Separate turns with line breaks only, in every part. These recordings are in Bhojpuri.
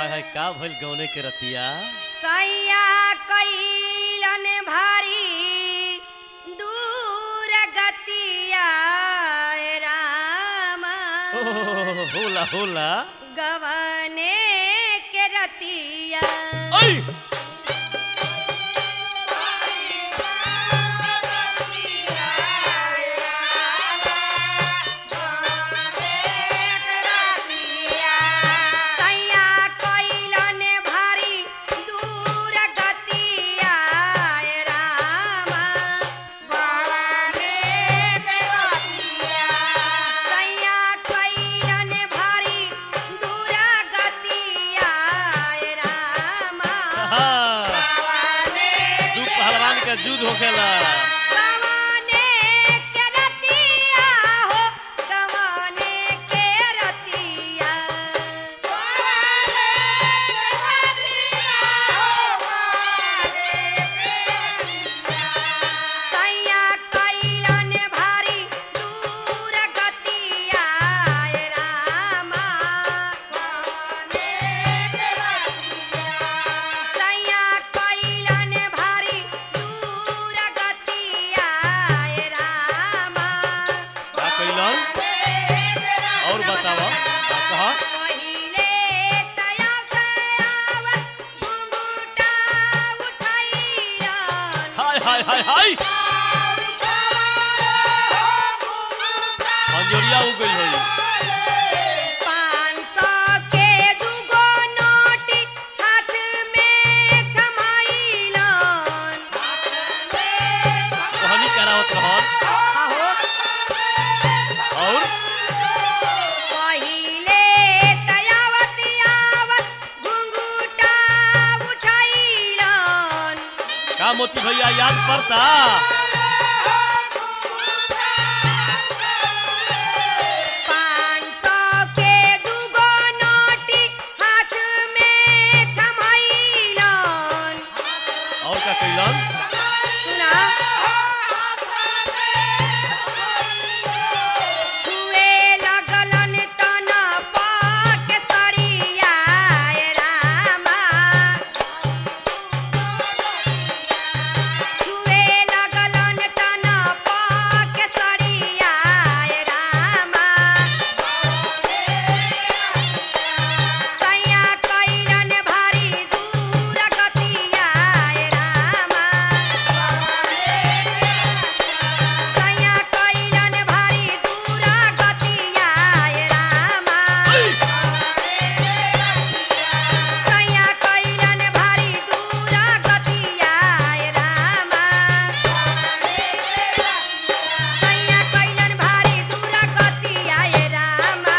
हाय हाय का भइल गौने के रतिया
सैया कैलन भारी दूर गतिया रामा
ओ होला होला
गवने के रतिया
ओय
सैया कैलन भारी दूर गतिया रामा सैया कैलन भारी दूर गतिया रामा
दू पहलवान का युद्ध होखेला
गवने के रतिया हो गवने के रतिया सैया कैलन भारी दूर गतिया रामा सैया कैलन भारी दूर गतिया रामा
का कइलन और बतावा का कहा
पहिले तया से आवत घुंघटा उठाइलन
हाय हाय हाय हाय अंजोरिया हो गइल होई
पाँच सौ के दूगो नोटी हाथ में थमाइलन
कहानी करावत रहन
आहो
और
पहिले तयावत आवत घुंघटा उठाइलन
का मोती भैया याद पड़ता
पाँच सौ के दूगो नोटी हाथ में थमाइलन
और का कइलन
सुना छुए लगलन तन पाक सरिया रामा छुए लगलन तन पाक सरिया रामा सैया कैलन भारी दूर गतिया रामा सैया कैलन भारी दूर गतिया रामा सैया कैलन भारी दूर गतिया रामा सैया कैलन भारी दूर गतिया रामा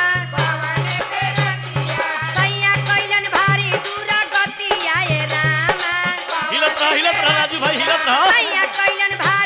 सैया कैलन भारी दूर गतिया रामा
हिलत रह हिलत रह राजू भाई हिलत रह
सैया कैलन भारी